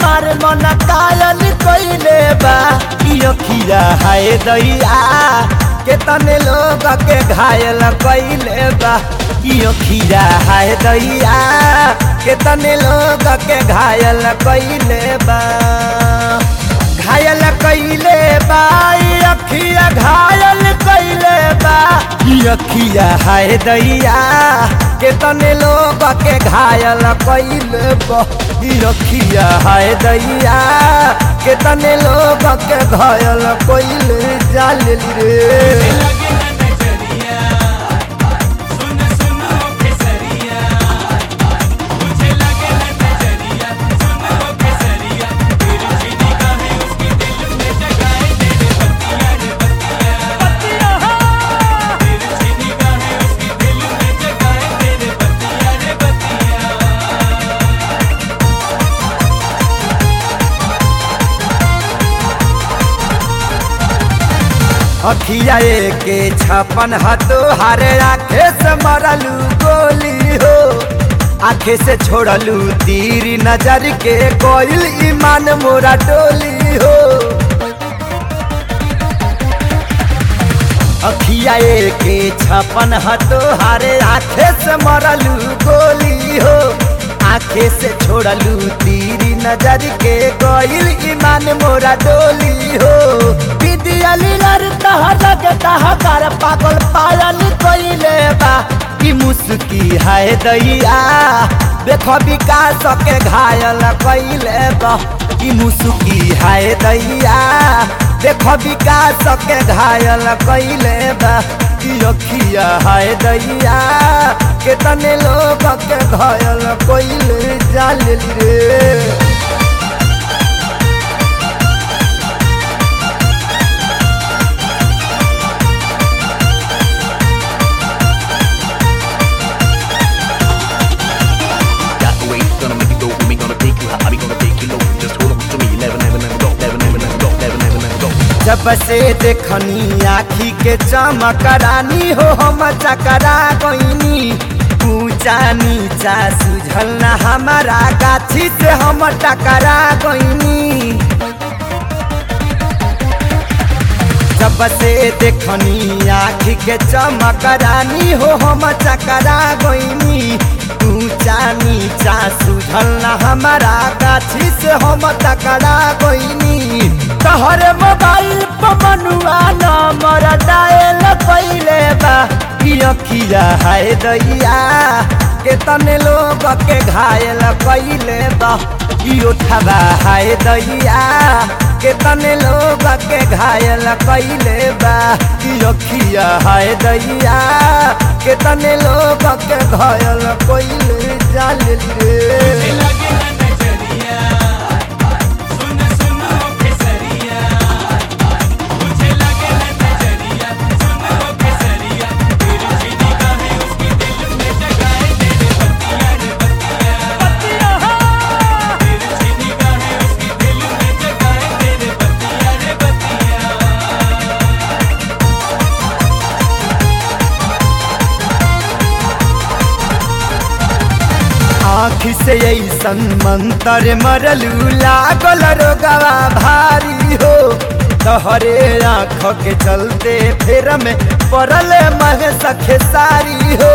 हमार मन कायल कइले बा ई अखिया हाय दैया केतने लोग के घायल कइले बा ई अखिया हाय दैया केतने लोग के घायल कइले बा घायल कइले बा ई अखिया घायल कइले बा ई अखिया हाय दैया केतने लोग के घायल कइले बा ई अखिया हाय दैया केतने लोग के घायल कइले जाल रे लगे ना नजरिया सुन सुन ओ केसरिया मुझे लगे ना नजरिया सुन ओ केसरिया तेरी सी निगाहें उसकी दिल में जगाए तेरे बत्तियां रे बत्तियां तेरी सी निगाहें उसकी दिल में जगाए तेरे बत्तियां रे बत्तियां अखिया के छपन हतो हारे आखे से मरलू गोली हो आखे से छोड़लू तीर नजर के कोयल ईमान मोरा डोली हो अखिया के छपन हतो हारे आखे से मरलू गोली हो आखे से छोड़लू तीर नजर के कोयल ईमान मोरा डोली हो विद्या लीलर तहर लगे तहकार पागल पायल कइले बा की मुस्की है दैया देखो विकास के घायल कइले बा की मुस्की है दैया देखो विकास के घायल कइले बा की अखिया है दैया केतने लोग के घायल कइले जाल रे Got the way, gonna make it go. We gonna take you high, we gonna take you low. Just hold on to me, never, never, never go, never, never, never go, never, never, never go. जब से देखनी आखी के चमकरानी हो हम चकरा गईनी ऊंचा नीचा सुझल ना हमारा गाछी से हम टकरा गईनी जब से देखनी आखी के चमकरानी हो हम चकरा गईनी ऊंचा नीचा सुझल ना हमारा गाछी से हम टकरा गईनी तहरे मोबाइल पर मनुआ नंबर डायल कइले बा ई अखिया है दैया के तने लोग के घायल कइले बा ई उठवा है दैया के तने लोग के घायल कइले बा ई अखिया है दैया के तने लोग के घायल कइले जाल रे लगे ना नजरिया सुन सुन ओ केसरिया मुझे लगे ना नजरिया सुन ओ केसरिया तेरी सी निगाहें उसकी दिल में जगाए तेरे बत्तियां रे बत्तियां तेरी सी निगाहें उसकी दिल में जगाए तेरे बत्तियां रे बत्तियां आँख से ऐसन मंतर मरलू लागल रोगवा भारी हो तहरे आँख के चलते फेर में पड़ल मह सखे सारी हो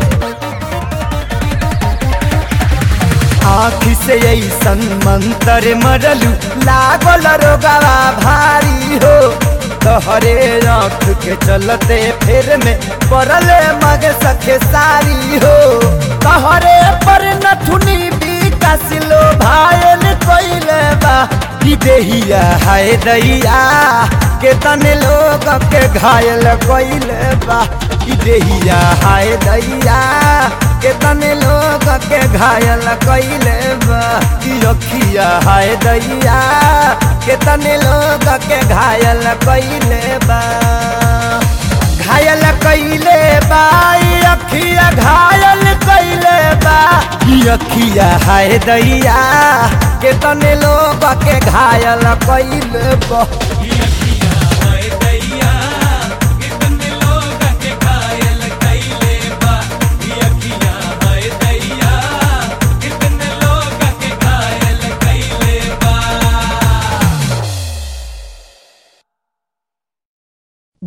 आँख से ऐसन मंतर मरलू लागल रोगवा भारी हो तहरे आँख के चलते फेर में पड़ल मग सखे सारी हो तहरे पर नथुनी विकासिलो भायल कइले बा ई देहिया है दैया के तने लोग के घायल कइले बा ई देहिया है दैया के तने लोग के घायल कइले बा ई अखिया है दैया के तने लोग के घायल कइले बा घायल कइले बा ई अखिया घायल कइले बा ई अखिया है दैया के तने लोग के घायल कइले बा हाय दैया कितने लोग के घायल कइले बा ये अखियां हाय दैया कितने लोग के घायल कइले बा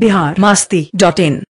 बिहार मास्ती डॉट इन